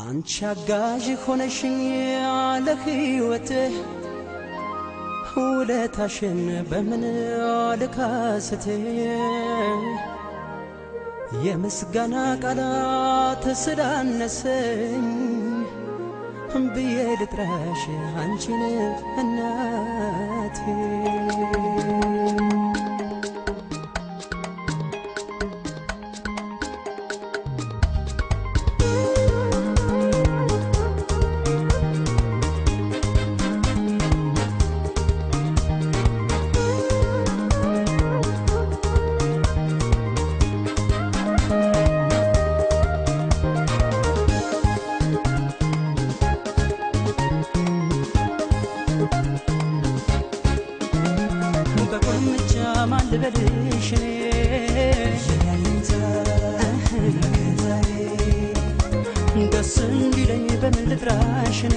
አንቺ አጋዥ ሆነሽኝ ያለ ሕይወትህ ውለታሽን በምን ልካስት የምስጋና ቃላት ስላነሰኝ ብዬ ልጥራሽ አንቺን እናቴ በቁልምጫ ማን ልበልሽ ደስ እንዲለኝ በምን ልጥራሽ እኔ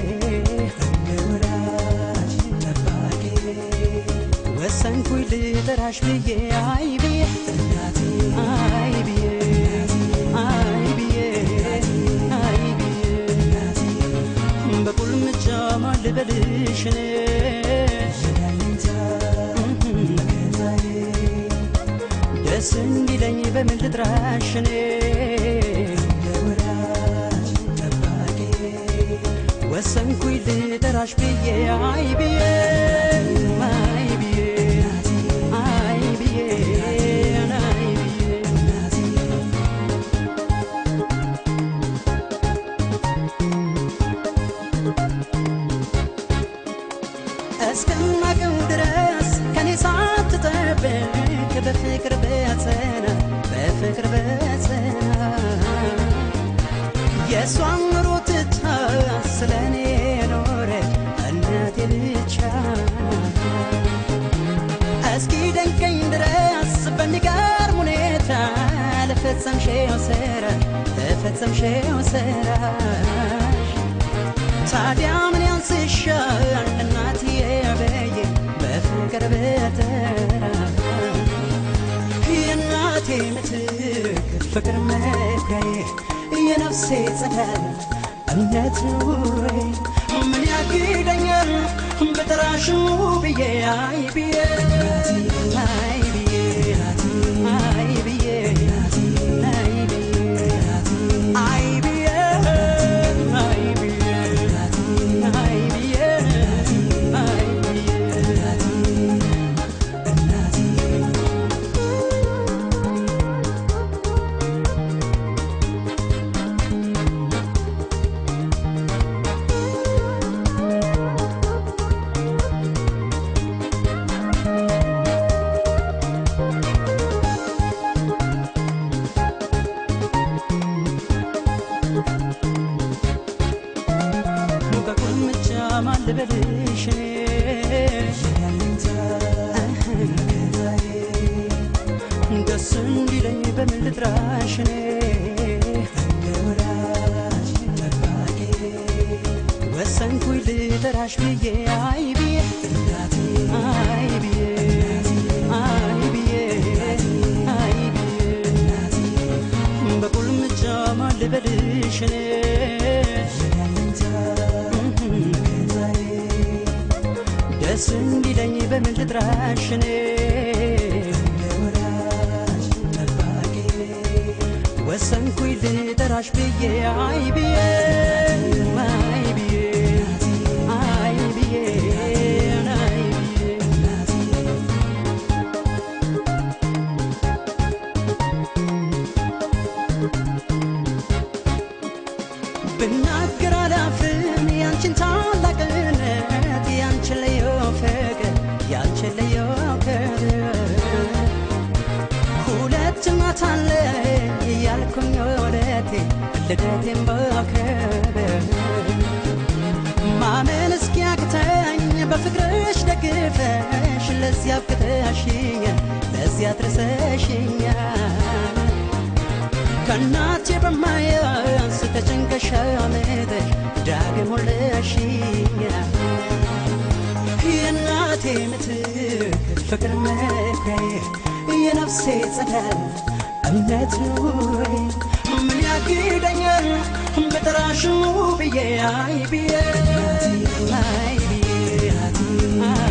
ወሰንኩኝ ልጠራሽ ብዬ አይ ብዬ አይ ብዬ አይ ብዬ አይ ብዬ በቁልምጫ ማን ልበልሽ እኔ ደስ እንዲለኝ በምን ልጥራሽ እኔ ወሰንኩኝ ልጠራሽ ብዬ አይ ብዬ አይ ብዬ አይ ብዬ አይ ብዬ እስከማቀው ድረስ ከኔ ሳትጠብቅ በፍቅር በጸና በፍቅር በጸና የእሷን ኑሮ ትታ ስለ እኔ ኖረች እናቴ ብቻ እስኪ ደንቀኝ ድረስ በሚገርም ሁኔታ ለፈጸምሽው ስራ ለፈጸምሽው ስራሽ ታዲያ ምን ያንስሻል እናትዬ በየ በፍቅር በተራ የእናቴ ምትክ ፍቅር መኩሪያዬ የነፍሴ ጸዳል እምነት ኑሬ ምን ያግደኛል በጠራሽ ብዬ አይ ብዬ አይ ብዬ አይ ብዬ አይ ብዬ አይ ብዬ አይ ብዬ አይ ብዬ አይ በቁልምጫ ማን ልበልሽ ደስ እንዲለኝ በምን ልጥራሽ እኔ ወሰንኩኝ ልጠራሽ ብዬ አይ ብዬ አይ ብዬ አይ ብዬ አይ ብዬ በቁልምጫ ማን ልበልሽ እኔ ደስ እንዲለኝ በምን ልጥራሽ እኔ ወሰንኩኝ ልጠራሽ ብዬ አይ ብዬ አይ ብዬ አይ ብዬ አይ ብዬ ብናገር አላፍም ያንቺን ታላቅነት ያንቺን ልዩ ፍቅር ያንቺን ልዩ ክብር ሁለት እናት አለ እያልኩኝ ወደቴ ልደቴን በክብር ማመን እስኪያቅተኝ በፍቅርሽ ደግፈሽ ለዚያ አብቅተሽኛል ለዚያ አድርሰሽኛል ከእናቴ በማያንስ ተጨንቀሽ አመጠሽ ዳግም ወለሽኛል የእናቴ ምትክ ፍቅር መኩሪያዬ የነፍሴ ጸዳል እምነት ኑሬ ምን ያግደኛል በጠራሽ ሽሙ ብዬ አይ ብዬ አይ ብዬ